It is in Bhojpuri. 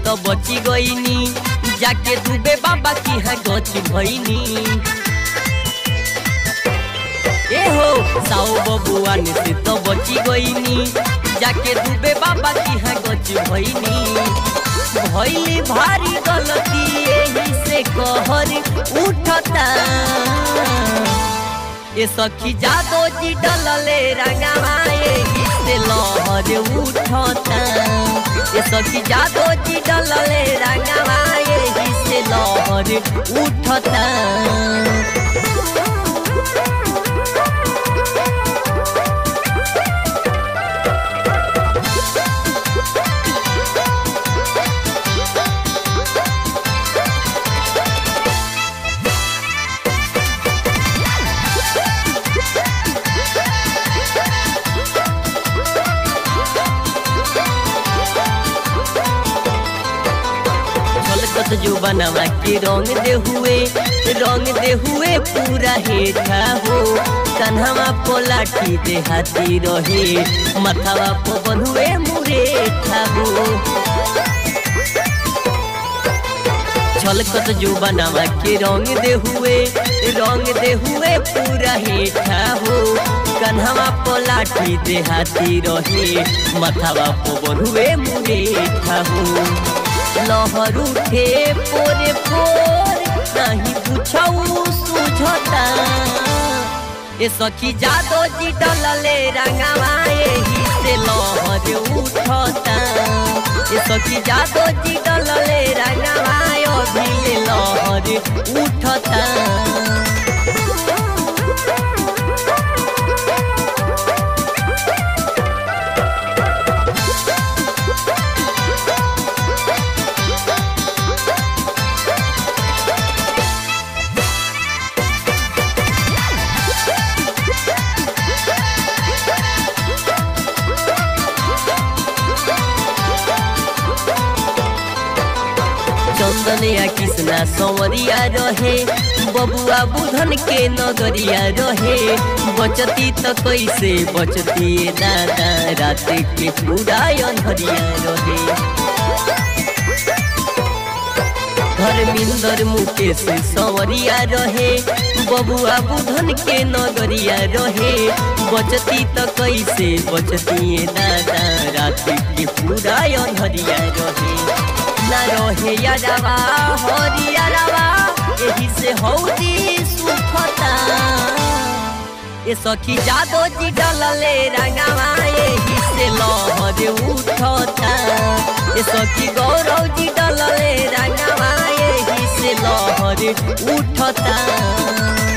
तो बची गईनी जाके डूबे बाबा की है गच भईनी ए हो साओ बबुआन से तो बची गईनी जाके डूबे बाबा की है गच भईनी भइली भारी गलती एही से कहर उठता ए सखी जादो जी डलले रंगवा एही से लहर उठता ए सखी जादो जी डलले रंगवा एही से लहर उठता छलकत जो बनवा के रंग दे हुए रंग दे हुए पूरा हेठा हो कन्हवा पोलाठी दे हाथी रहे मथवा पो बंधुए मुरेठा हो छलकत जो बनवा के रंग दे हुए रंग दे हुए पूरा हेठा हो कन्हवा पोलाठी दे हाथी रहे मथवा पो बंधुए मुरेठा हो लहर उठे पोरे पोर नहीं पूछऊ सुझता ए सखी जादो जी डलले रंगवा एही से लहर उठता ए सखी जादो जी डलले रंगवा अभी लहर उठता चंदनिया कृष्णा संवरिया रहे बबुआ बुधन के नगरिया रहे बचती तो कैसे बचती दादा रात के पूरा अंधरिया रहे धर्मिंदर मुकेश संवरिया रहे बबुआ बुधन के नगरिया रहे बचती तो कैसे बचती दादा रात के पूरा अंधरिया रहे ना रहे यादवा हरियारवा एही से हौदी सुखता ए सखी जादो जी डलले रंगवा एही से लहर उठता ए सखी गौरव जी डलले रंगवा एही से लहर उठता